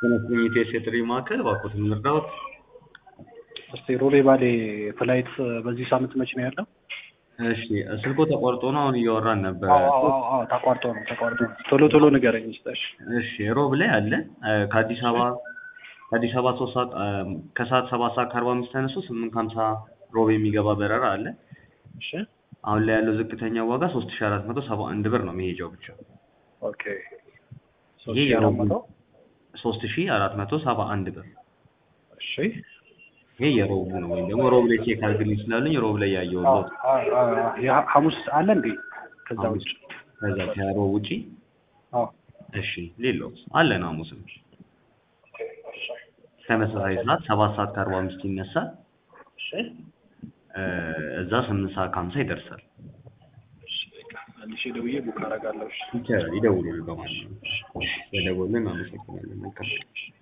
ተነስተኝ ኢቴስ የጥሪ ማዕከል እባክዎትን ልርዳዎት? እስቲ ሮቤ ባሌ ፍላይት በዚህ ሳምንት መቼ ነው ያለው? እሺ ስልኮ ተቋርጦ ነው አሁን እያወራን ነበር። አዎ አዎ አዎ ተቋርጦ ነው ተቋርጦ ነው። ቶሎ ቶሎ ንገረኝ እስቲ እሺ። እሺ ሮብ ላይ አለ እ ከአዲስ አበባ ከአዲስ አበባ ሶስት ሰዓት እ ከሰዓት ሰባት ሰዓት ከአርባ አምስት ተነስቶ ስምንት ከሀምሳ ሮብ የሚገባ በረራ አለ። እሺ አሁን ላይ ያለው ዝቅተኛ ዋጋ ሶስት ሺ አራት መቶ ሰባ አንድ ብር ነው መሄጃው ብቻ። ኦኬ ሶስት ይሄ ሺህ አራት የሮቡ መቶ ሶስት ሺ አራት መቶ ሰባ አንድ ብር። እሺ ይሄ የሮቡ ነው ወይም ደግሞ ሮብ ላይ ቼክ አድርግልኝ ስላሉኝ ሮብ ላይ ያየው አዎ አዎ አዎ የሐ- ሐሙስ አለ እንዴ? ከዛ ሐሙስ ውጭ ከዛ ከሮብ ውጪ አዎ እሺ ሌላው አለን ሐሙስም ተመሳሳይ ሰዓት ሰባት ሰዓት ከአርባ አምስት ይነሳል እሺ እ እዛ ስምንት ሰዓት ከሀምሳ ይደርሳል። እሺ በቃ መልሼ ደውዬ ቡክ አደርጋለሁ። እሺ ይቻላል ይደውሉልን በማንኛውም በደወልን አመሰግናለን መልካም